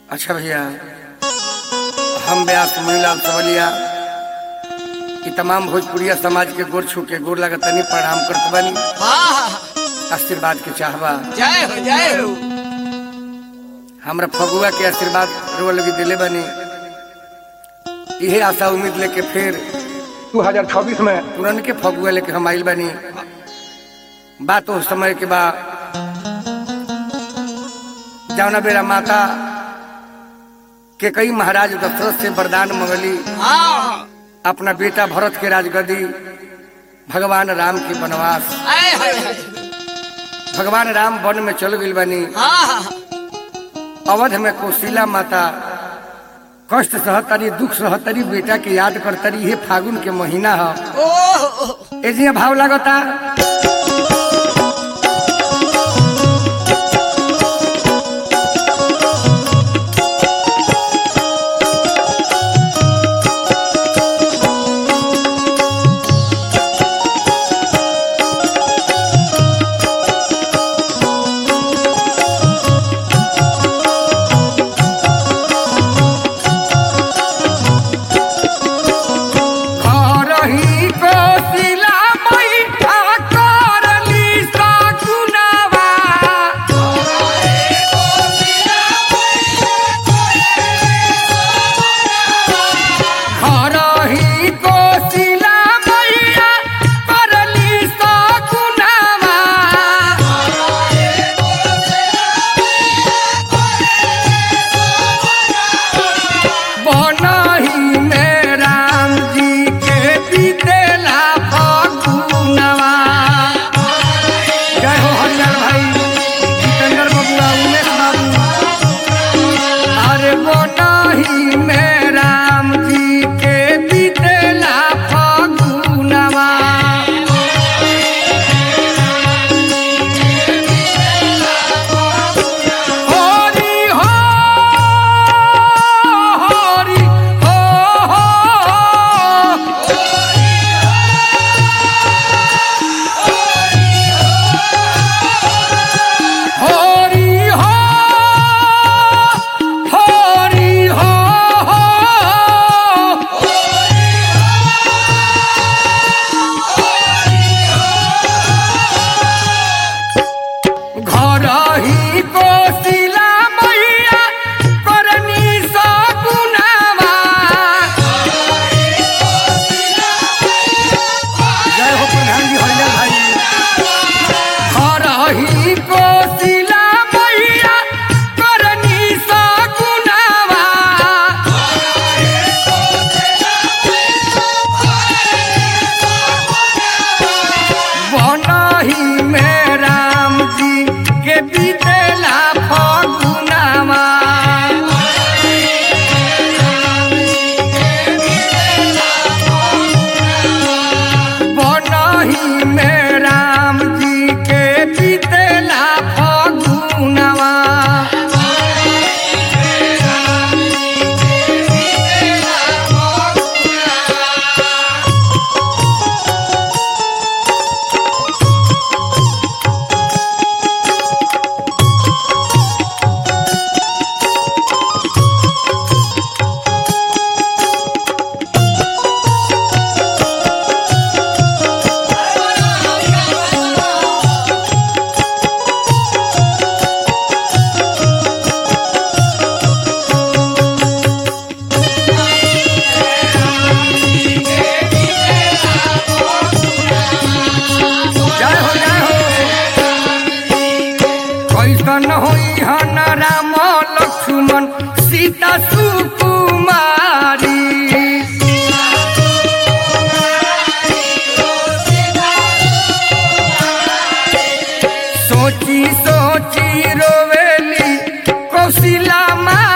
अच्छा भैया हम व्यास मुनीलाल सवलिया ई तमाम भोजपुरिया समाज के गोर छू के गोर लागत तनी प्रणाम करत बानी हाँ आशीर्वाद के चाहबा जय हो जय हो हमरा फगुआ के आशीर्वाद रोल लगी दिले बानी इहे आशा उम्मीद लेके फिर 2026 में पुरन के फगुआ लेके हम आइल बानी बात उस समय के बा जौना बेरा माता के कई महाराज दशरथ से वरदान मंगली हाँ अपना बेटा भरत के राजगद्दी भगवान राम के वनवास आए हाय हाय भगवान राम वन में चल गई बानी हाँ अवध में कौशिला माता कष्ट सहतरी दुख सहतरी बेटा के याद करतरी ये फागुन के महीना है ओह ए जी भाव लागता करही कौशिला मैठा करली सगुनवा करही कौशिला मैया करली सगुनवा बनही में राम जी के बीतेला फगुनवा जय हो हरियर भाई जितेंद्र बबुआ उमेश बाबू अरे बनही में राम जी के बीतेला फगुनवा हरि हो हरि हो हरि हो हरि हो घर ही कोशिला मैया करनी सगुनावा जय हो प्रधान जी हरिलाल भाई घर ही कोशिला मैया करनी सगुनावा बनही में राम जी के बीतेला फगुनावा बनही में राम जी के बीतेला फगुनावा जय हो जय हो कैसन होई हन राम लक्ष्मण सीता सुकुमारी सोची सोची रोवेली कौशिला माँ